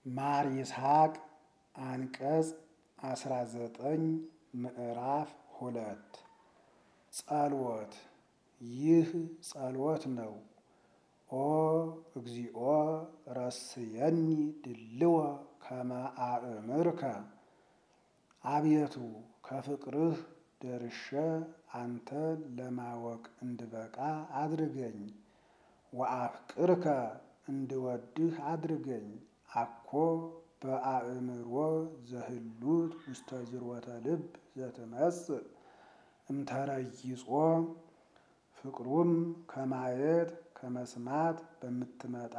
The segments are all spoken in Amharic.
ማር ይስሐቅ አንቀጽ አስራ ዘጠኝ ምዕራፍ ሁለት ጸልወት ይህ ጸሎት ነው። ኦ እግዚኦ ረስየኒ ድልወ ከመ አእምርከ አቤቱ ከፍቅርህ ደርሼ አንተን ለማወቅ እንድበቃ አድርገኝ። ወአፍቅርከ እንድወድህ አድርገኝ። አኮ በአእምሮ ዘህሉት ውስተ ዝርወተ ልብ ዘትመጽእ እምተረይጾ ፍቅሩም ከማየት ከመስማት በምትመጣ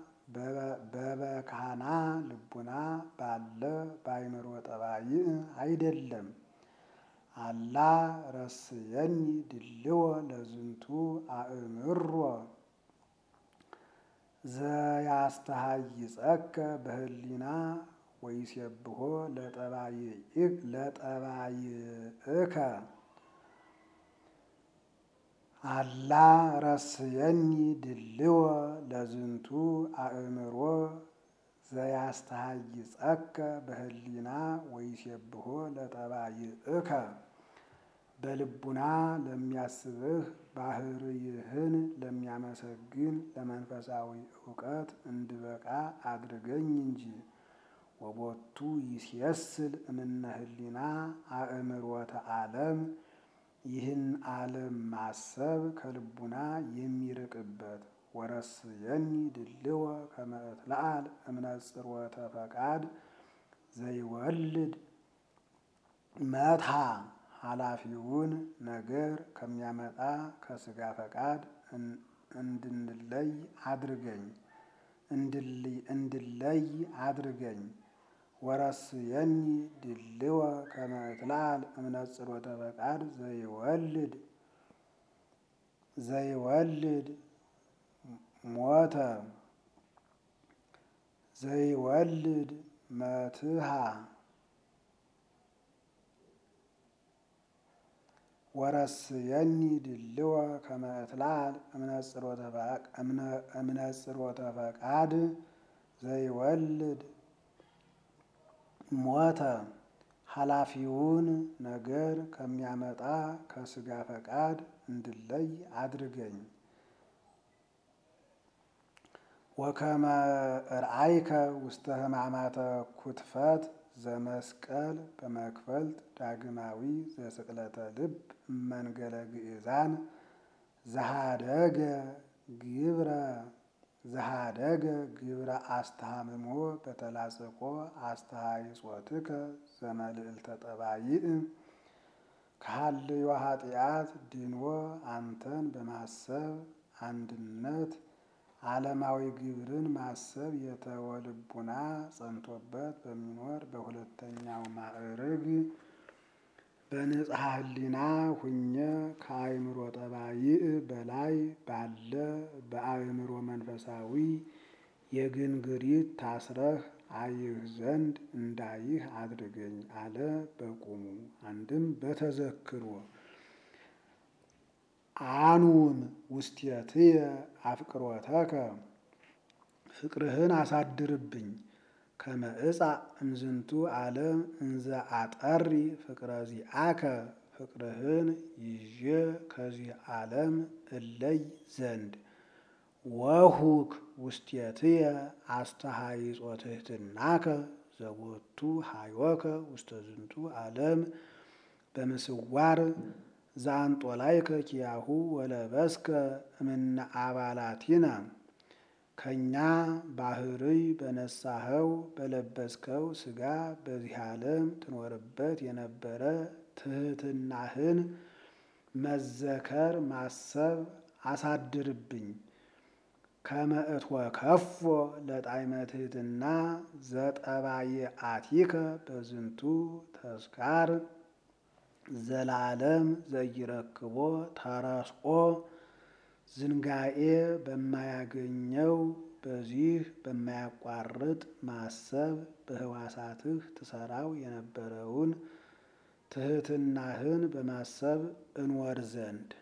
በበካና ልቡና ባለ በአእምሮ ጠባይ አይደለም። አላ ረስየኒ ድልወ ለዝንቱ አእምሮ ዘያስተሃይጸከ በህሊና ወይሴብሖ ለጠባይእከ አላ ረስየኒ ድልወ ለዝንቱ አእምሮ ዘያስተሃይጸከ በህሊና ወይሴብሖ ለጠባይእከ በልቡና ለሚያስብህ ባህርይህን ለሚያመሰግን ለመንፈሳዊ እውቀት እንድበቃ አድርገኝ እንጂ። ወቦቱ ይሴስል እምነ ህሊና አእምሮተ ዓለም ይህን ዓለም ማሰብ ከልቡና የሚርቅበት። ወረስየኒ ድልወ ከመ እትለዓል እምነጽሮተ ፈቃድ ዘይወልድ መትሃ ኃላፊውን ነገር ከሚያመጣ ከስጋ ፈቃድ እንድንለይ አድርገኝ እንድለይ አድርገኝ። ወረስየኒ ድልወ ከመ እትለዓል እምነጽሮተ ፈቃድ ዘይወልድ ዘይወልድ ሞተ ዘይወልድ መትሃ ወረስየኒ ድልወ ከመ እትለዓል እምነጽሮተ ፈቃድ ዘይወልድ ሞተ ኃላፊውን ነገር ከሚያመጣ ከስጋ ፈቃድ እንድለይ አድርገኝ። ወከመ ርአይከ ውስተ ሕማማተ ኩትፈት ዘመስቀል በመክፈልት ዳግማዊ ዘስቅለተ ልብ እመንገለ ግእዛን ዘሃደገ ግብረ ዘሃደገ ግብረ አስተሃምሞ በተላጽቆ አስተሃይጾትከ ዘመልዕልተ ጠባይእ ከሃልዮ ኃጢአት ድንዎ አንተን በማሰብ አንድነት ዓለማዊ ግብርን ማሰብ የተወ ልቡና ጸንቶበት በሚኖር በሁለተኛው ማዕርግ በንጽሐ ህሊና ሁኘ ከአእምሮ ጠባይእ በላይ ባለ በአእምሮ መንፈሳዊ የግንግሪት ታስረህ አይህ ዘንድ እንዳይህ አድርገኝ አለ በቁሙ። አንድም በተዘክሮ አኑን ውስቴትየ አፍቅሮተከ ፍቅርህን አሳድርብኝ ከመ እጻእ እምዝንቱ ዓለም እንዘ አጠሪ ፍቅረ ዚአከ ፍቅርህን ይዤ ከዚህ ዓለም እለይ ዘንድ ወሁክ ውስቴትየ አስተሃይጾ ትሕትናከ ዘቦቱ ሃዮከ ውስተ ዝንቱ ዓለም በምስዋር ዘአንጦላይከ ኪያሁ ወለበስከ እምነ አባላቲነ ከእኛ ባህርይ በነሳኸው በለበስከው ሥጋ በዚህ ዓለም ትኖርበት የነበረ ትሕትናህን መዘከር ማሰብ አሳድርብኝ። ከመ እትወከፎ ለጣዕመ ትሕትና ዘጠባይአቲከ በዝንቱ ተስካር ዘላለም ዘይረክቦ ተረስኦ ዝንጋኤ በማያገኘው በዚህ በማያቋርጥ ማሰብ በህዋሳትህ ትሰራው የነበረውን ትሕትናህን በማሰብ እንወር ዘንድ